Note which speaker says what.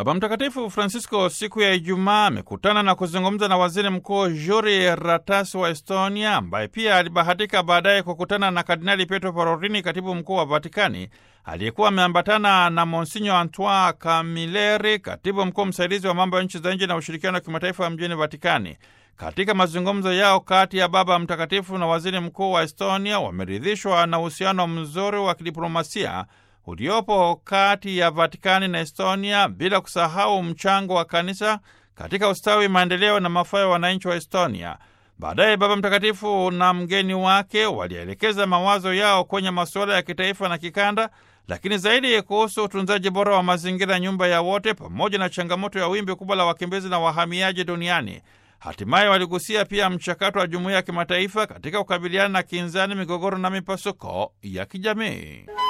Speaker 1: Baba Mtakatifu Francisco siku ya Ijumaa amekutana na kuzungumza na waziri mkuu Juri Ratas wa Estonia, ambaye pia alibahatika baadaye kukutana na Kardinali Pietro Parolin, katibu mkuu wa Vatikani, aliyekuwa ameambatana na Monsinyo Antoine Camilleri, katibu mkuu msaidizi wa mambo ya nchi za nje na ushirikiano wa kimataifa mjini Vatikani. Katika mazungumzo yao kati ya Baba Mtakatifu na waziri mkuu wa Estonia, wameridhishwa na uhusiano mzuri wa kidiplomasia uliopo kati ya Vatikani na Estonia, bila kusahau mchango wa kanisa katika ustawi, maendeleo na mafaa ya wananchi wa Estonia. Baadaye Baba Mtakatifu na mgeni wake walielekeza mawazo yao kwenye masuala ya kitaifa na kikanda, lakini zaidi kuhusu utunzaji bora wa mazingira, nyumba ya wote, pamoja na changamoto ya wimbi kubwa la wakimbizi na wahamiaji duniani. Hatimaye waligusia pia mchakato wa jumuiya ya kimataifa katika kukabiliana na kinzani, migogoro na mipasuko ya kijamii.